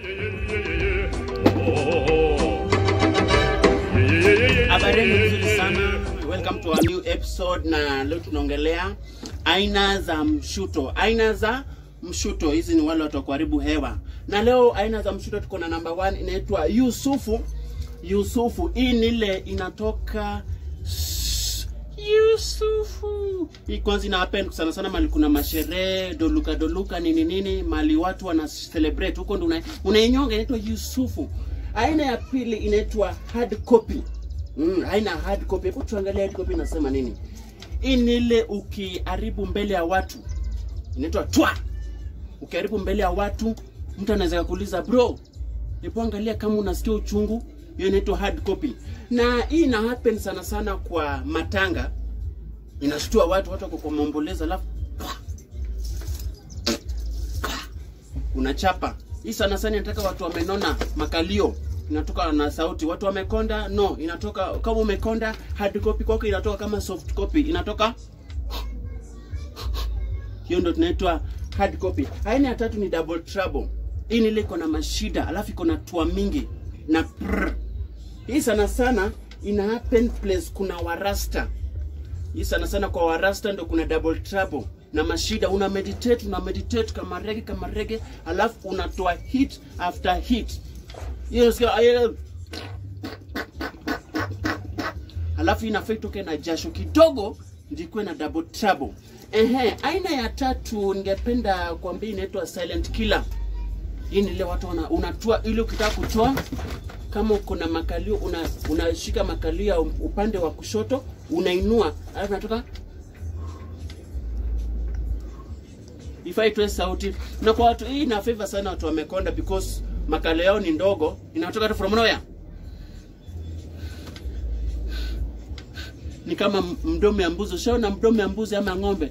Habari nzuri sana. Welcome to a new episode na leo tunaongelea aina za mshuto. Aina za mshuto hizi ni wale watu wa kuharibu hewa. Na leo aina za mshuto tuko na number one inaitwa Yusufu. Yusufu hii ni ile inatoka Yusufu. Hii kwanza ina happen sana sana mali kuna masherehe, doluka doluka nini nini, mali watu wana celebrate huko ndo una- unainyonga inaitwa Yusufu. Aina ya pili inaitwa hard copy. Mm, aina ya hard copy. Hebu tuangalie hard copy inasema nini. Hii ni ile ukiharibu mbele ya watu. Inaitwa twa. Ukiharibu mbele ya watu, mtu anaweza kukuuliza bro, hebu angalia kama unasikia uchungu. Hiyo inaitwa hard copy. Na hii ina happen sana sana kwa matanga. Inashtua watu, watu wako kwa maombolezo alafu unachapa. Hii sana sana inataka watu wamenona makalio inatoka na sauti. Watu wamekonda, no, inatoka kama umekonda. Hard copy kwako inatoka kama soft copy, inatoka hiyo ndo tunaitwa hard copy. Aina ya tatu ni double trouble. Hii ni ile iko na mashida, alafu iko na tua mingi na prr. Hii sana sana ina happen place kuna warasta. Hii sana sana kwa warasta ndo kuna double trouble na mashida. Una meditate, una meditate kama rege kama rege, alafu unatoa hit after hit. Hiyo unasikia ayo- alafu inafaa itoke na jasho kidogo ndikuwe na double trouble. Ehe, aina ya tatu ningependa kuambia inaitwa silent killer. Hii ni ile watu wana, unatua ili ukitaka kutoa kama uko na makalio una, unashika makalio ya upande wa kushoto unainua, alafu natoka ifai itoe sauti. Na kwa watu hii ina favor sana watu wamekonda because makalio yao ni ndogo, inatoka tu from nowhere. Ni kama m- mdomo ya mbuzi. Ushaona mdomo ya mbuzi ama ng'ombe?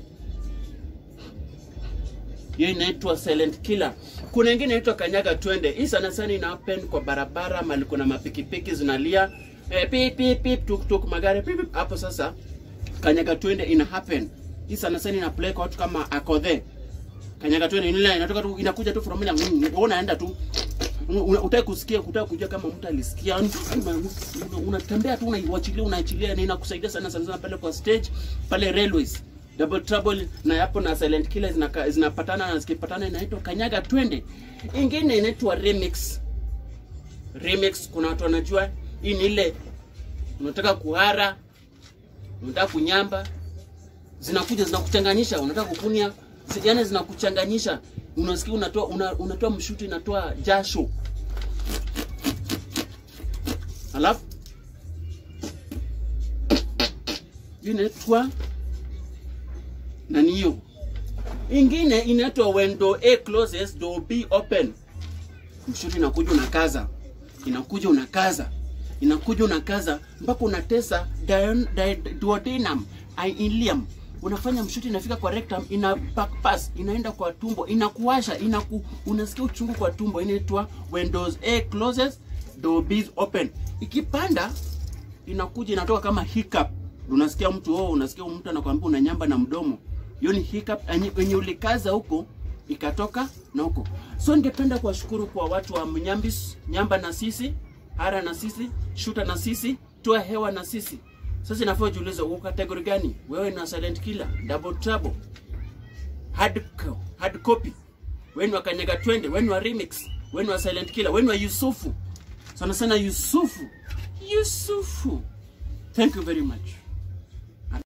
hiyo inaitwa silent killer. Kuna ingine inaitwa kanyaga twende. Hii sana sana ina happen kwa barabara mali kuna mapikipiki zinalia eh, pip pip pip tuk tuk magari pip pip. Hapo sasa kanyaga twende ina happen. Hii sana sana ina play kwa watu kama akodhe. Kanyaga twende ina inatoka tu inakuja tu from ile wewe unaenda tu Una- utaki kusikia utaki kujua kama mtu alisikia Una- una- unatembea tu unaiwachilia unaachilia na inakusaidia sana sana sana pale kwa stage pale railways double trouble na hapo na silent killer zinaka- zinapatana na zikipatana inaitwa kanyaga twende ingine inaitwa remix remix kuna watu wanajua hii ni ile unataka kuhara unataka kunyamba zinakuja zinakuchanganyisha unataka kukunia zi- yani zinakuchanganyisha unasikia unatoa una, unatoa mshuti inatoa jasho alafu hii inaitwa nani hiyo ingine inaitwa when door A closes door B open mshuti inakuja unakaza inakuja unakaza inakuja unakaza mpaka unatesa dion- di- duodenum ileum unafanya mshuti inafika kwa rectum ina back pass inaenda kwa tumbo inakuwasha inaku, unasikia uchungu kwa tumbo inaitwa when doors A closes door B is open ikipanda inakuja inatoka kama hiccup unasikia mtu oh, unasikia mtu anakwambia una nyamba na mdomo hiyo ni hiccup yenye- yenye ulikaza huko ikatoka na huko so ningependa kuwashukuru kwa watu wa mnyambis nyamba na sisi hara na sisi shuta na sisi toa hewa na sisi sasa inafaa ujiulize uko kategori gani wewe na silent killer double trouble hard, co- hard copy wewe ni wa kanyaga twende wewe ni wa remix wewe ni wa silent killer wewe ni wa yusufu sana sana yusufu yusufu thank you very much